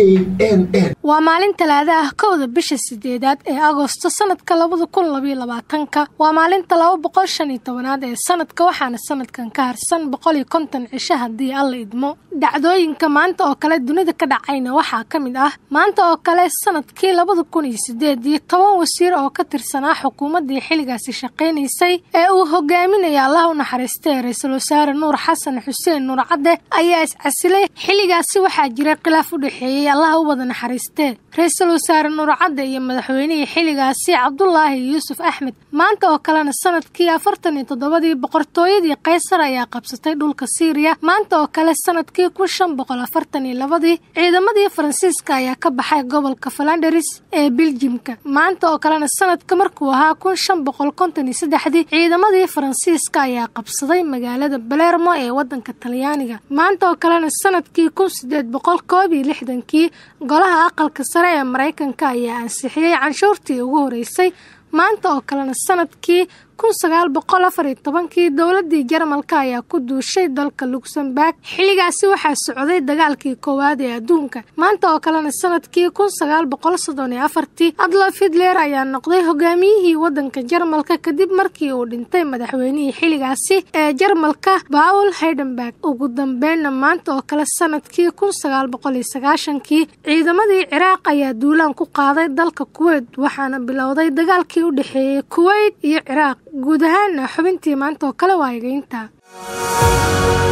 n n waa maalin talaada ah kowda bisha sideedaad ee agoosto sanadka labada kun labayo labaatanka waa maalinta laba boqol shan iyo tobanaad ee sanadka waxaana sanadkan ka harsan boqol iyo konton cisho haddii alla idmo dhacdooyinka maanta oo kale dunida ka dhacayna waxaa ka mid ah maanta oo kale sanadkii labada kun iyo sideed iyo toban wasiir oo ka tirsanaa xukuumaddii xilligaasi shaqaynaysay ee uu hogaaminaya allah u naxariistay ra-iisul wasaare nuur xasan xuseen nuur cadde ayaa iscasilay xilligaasi waxaa jiray khilaaf u dhexeeyey allah u wada naxariistee ra-iisul wasaare nuur cadde iyo madaxweynihii xilligaasi cabdulaahi yuusuf axmed maanta oo kalena sanadkii afartan iyo toddobadii boqortooyadii kaysar ayaa qabsatay dhulka siiriya maanta oo kale sanadkii kun shan boqol afartan iyo labadii ciidamadii faransiiska ayaa ka baxay gobolka falandaris ee biljimka maanta oo kalena sanadka markuu ahaa kun shan boqol konton iyo saddexdii ciidamadii faransiiska ayaa qabsaday magaalada balermo ee wadanka talyaaniga maanta oo kalena sanadkii kun sideed boqol koob iyo lixdankii golaha aqalka sare ee maraykanka ayaa ansixiyey canshuurtii ugu horeysay maanta oo kalena sanadkii kun sagaal boqol afar iyo tobankii dowladii jarmalka ayaa ku duushay dalka luxemburg xilligaasi waxaa socday dagaalkii koowaad ee adduunka maanta oo kalena sanadkii kun sagaal boqol soddon iyo afartii adlof hitler ayaa noqday hogaamiyihii wadanka jarmalka kadib markii uu dhintay madaxweynihii xilligaasi ee jarmalka paul heidenberg ugu dambeynna maanta oo kale sanadkii kun sagaal boqol iyo sagaashankii ciidamadii ciraaq ayaa duulaan ku qaaday dalka kuweyt waxaana bilowday dagaalkii u dhexeeyey kuweyt iyo ciraaq guud ahaana xubintii maanta oo kale waa egeynta